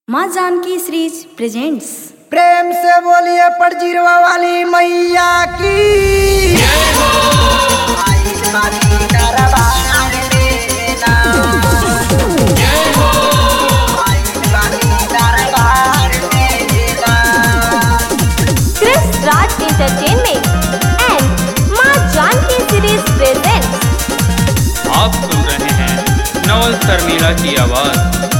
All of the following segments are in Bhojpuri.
माँ जानकी सीरीज प्रेजेंट्स प्रेम से बोलिए पड़जीरवा वाली मैया की Chris Raj Entertainment and माँ जानकी सीरीज presents आप सुन रहे हैं नवल शर्मिला की आवाज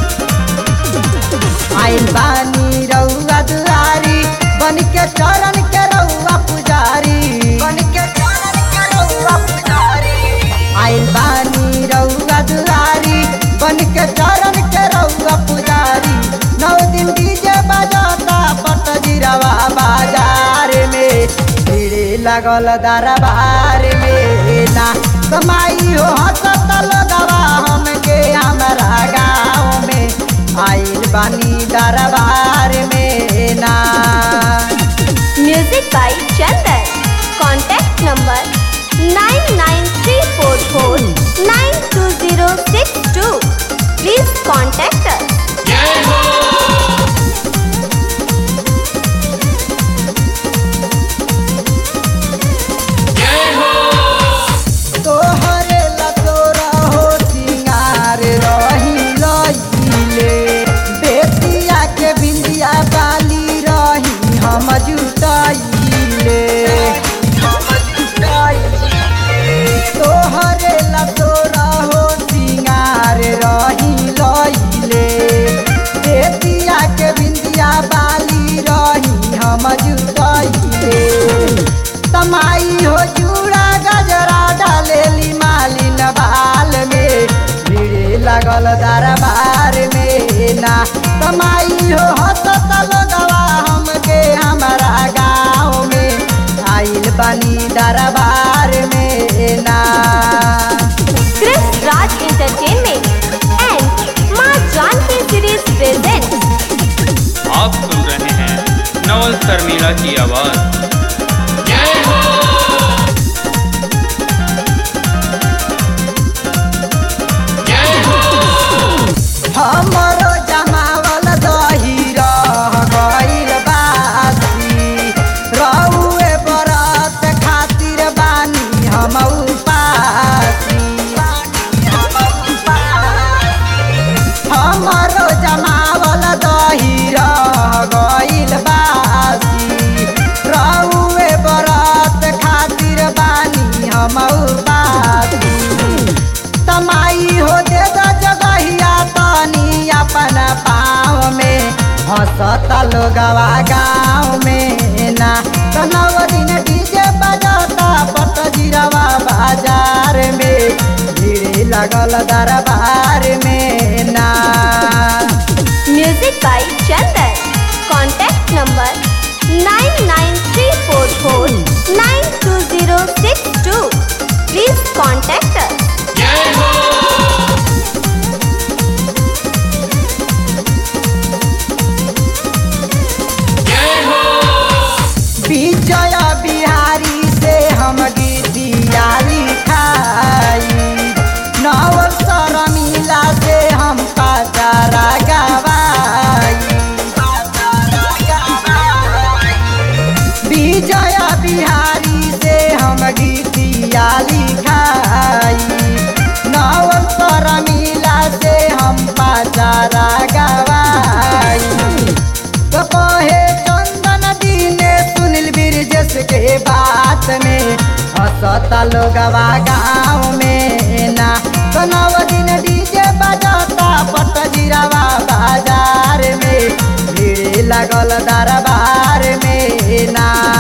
आइल बानी रउआ दुआरी बन के चरण के रउआ पुजारी बन के चरण के रउआ पुजारी आइल बानी रउआ दुआरी बन के चरण के रउआ पुजारी नौ दिन डीजे बजाता पटजीरवा बाजार में भीड़ लगल दरबार में ना कमाई हो हसत लगवा हमके हमरा गाँव में आइल बानी दरबार में ना Music by Chandan. Contact number 99344920062. Please contact us. तोहरे लतोरा हो सिंगार रही लईले बेटिया के बिंदिया बाली रही हम जुटाइले तोहरे लतोरा हो सिंगार रही लईले बेटिया के बिंदिया बाली रही हम जुटाइले तमाई हो चूड़ा गजरा डालेली मालिन बाल में भीड़ लगल दरबार में ना तमाई हो हसत लगवा हमके हमारा गाँव में आइल बनी दरबार में ना Chris Raj Entertainment and माँ जानकी सीरीज presents आप सुन रहे हैं नवल शर्मिला की आवाज हमरो जमावल दही रह गइल बासी रउए बरत खातिर बानी हम उपासी हमरो जमावल दही रह गइल बासी रउए बरत खातिर बानी हम उपासी तमाई हो दे द जगहिया तनी अपन पाँव में हंसत लोगवा गाँव में ना तनव दिन डीजे बजाता पटजीरवा बाजार में भीड़ लगल दरबार में ना Music by Chandan. Contact number 99344920062. Please contact us. विजय बिहारी से हम गीतिया लिखाई नव शर्मिला से हम पाचारा गवाई विजय बिहारी से हम गीतिया लिखाई नव शर्मिला से हम पाचारा गवाई तो कहे चंदन दीने सुनील ब्रिजेश के बात में हंसता लोगवा गाँव में ना तो नव दिन डीजे बजाता पटजीरवा बाजार में भीड़ लगल दरबार में ना